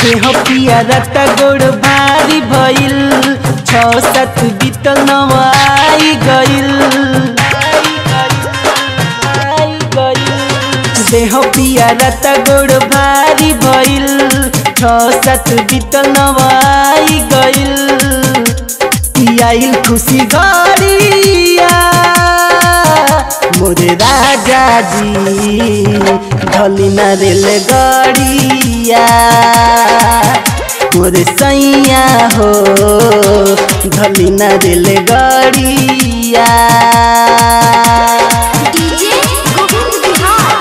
देह पिया रत गोड़ भारी भइल छ सात बीतल नवाई गइल देह पिया रत गोड़ भारी भइल छ सात बीतल नवाई गइल आइल खुशी गरिया मोरे राजा जी ढली ना रेल गड़िया मोरे सैया हो ढली ना रेल गड़िया डीजे गोविंद बिहार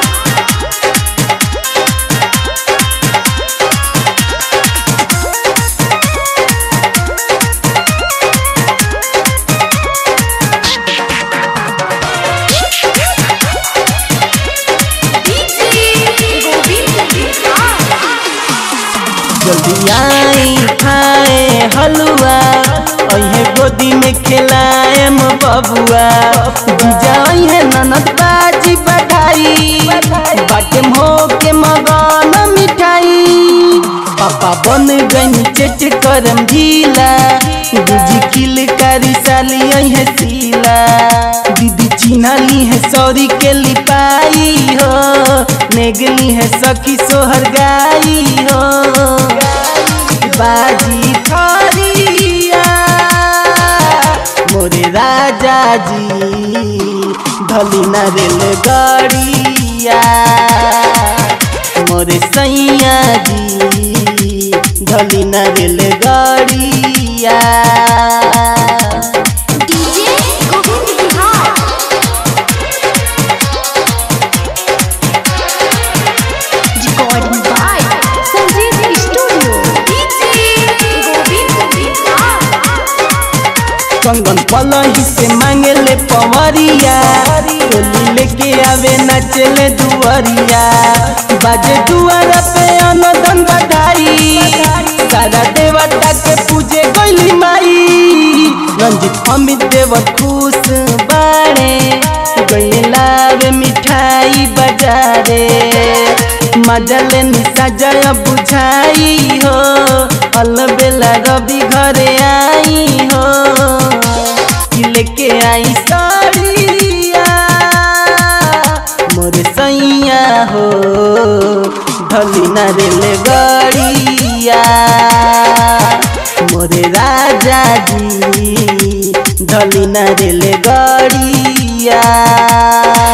डीजे गोविंद बिहार जल्दी आई खाए हलुआ अहे गोदी में खिलाएम बबुआ जीजा अहे ननद बाजी बधाई बाटे हो के मगन मिठाई पापा बन गई चेट करम ढीला दूजी किल कारी साली अहे सीला दीदी चिन्हली है सौरी के लिपाई हो नेगली है सखी सोहर गाई हो बाजी खरिया मोरे राजा जी ढली ना रेल गड़िया मोरे सैया जी ढली ना रेल गड़िया DJ Govind Bihar recording by Sanjeev studio DJ Govind Bihar कंगन पलही से मांगे ले पवरिया टोली लेके आवे नचले दुअरिया बाजे दुआर पे अनदन बधाई सारा देवता के पूजे गइली माई रंजित अमित देव खुश बाड़े गइले लावे मिठाई बजारे मजले निशा जय बुझाई हो अलबेला रवि घरे आई हो कि लेके आई साड़िया मोरे सैया हो ढली ना रेल गड़िया मोरे राजा जी ढली ना रेल गड़िया